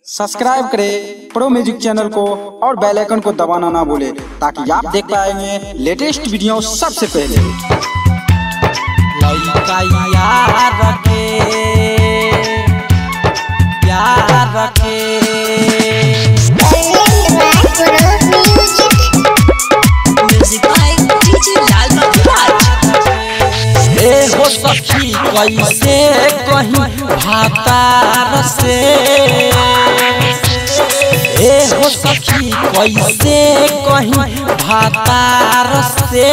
Subscribe करें pro music channel को और बेल आइकन को दबाना ना भूलें ताकि आप देख पाएंगे लेटेस्ट वीडियो सबसे पहले लइका यार के यार के Music by DJ Lal Baburaj. ए हो सखी कैसे कहीं भातार से ए हो सखी कैसे कहीं भातार से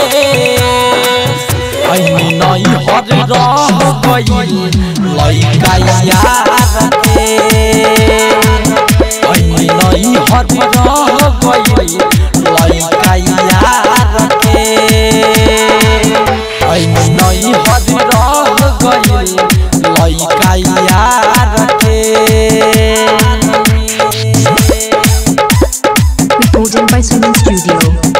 ऐनी नई हर रह गई लइका यार के ऐनी नई हर रह गई लइका यार के ऐनी नई हद रह गई लइका यार के Recording by Suman Studio.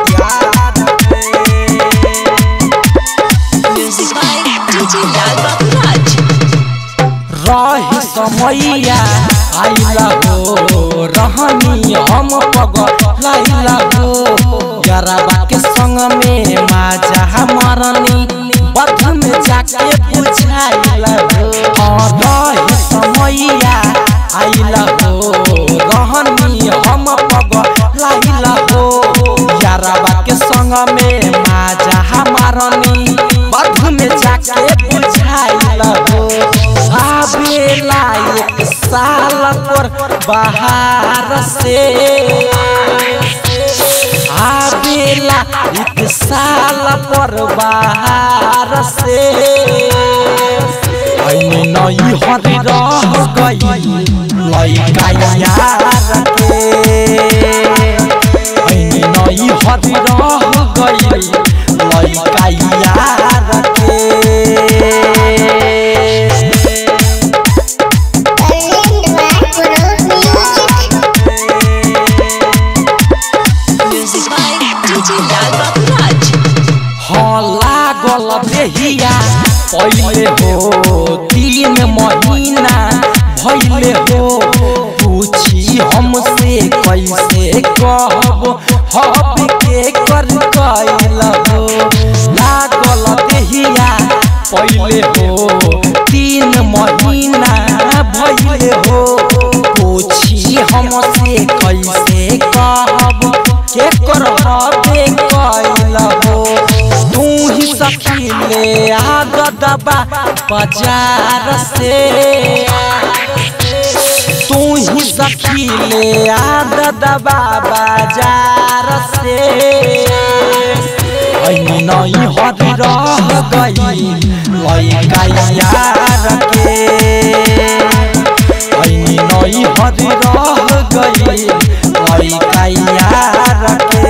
Music by DJ Lal Baburaj. रही समैया आइला हो रहनी हम पग लाइला हो गरबा के संग में माजा मरनी बध में जाके बुझाइला हो हाँ, रही समैया आइला हो रहनी हम पग लाइला हो गरबा के संग में माजा मरनी बध में जाके बुझाइला हो आवेला एक साल पर बाहर से आवेला एक साल पर बाहर से ऐनी नई हर रह गई लइका यार के ऐनी नई हर रह गई लइका यार के Music by DJ Lal Baburaj. हाँ लागल देहिया पहले हो तीन महीना भैले हो पूछी हमसे कैसे कहब हब के कर कैल हो लागल देहिया पहले हो तीन महीना भैले हो पूछी हमसे कैसे कहब के कर हबे कैल हो तू ही सखी ले आग दबा बाजार से तू ही सखी ले आग दबा बाजार से ऐनी नई हर रह गई लइका यार के ऐनी नई हर रह गई लइका यार के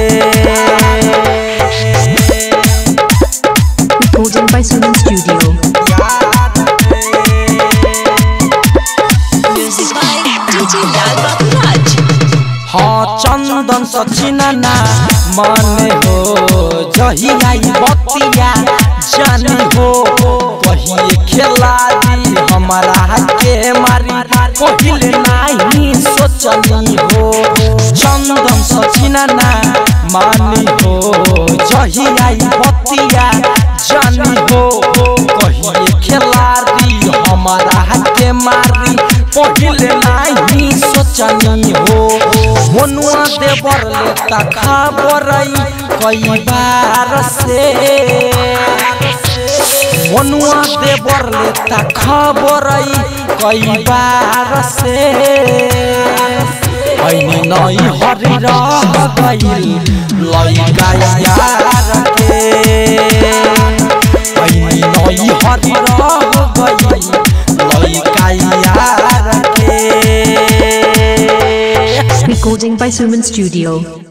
Recording by Suman Studio. Music by DJ Lal Baburaj. हाँ चंदन सचिना मन हो जही आई बतिया जान हो कहिए खेला दी हमारा के मारी पहिले नहीं सोचनी हो चंदन सचिना मानी हो जही आई बतिया जान हो कहिए खेला दी हमारा के मारी पहिले नहीं सोचनी हो मनुआ देवर लेता खबरई कई बार से मनुआ देवर लेता खबरई कई बार से ऐनी नई हरी रह गई लइका यार के ऐनी नई हरी रह गई लइका यार के Recording by Suman Studio.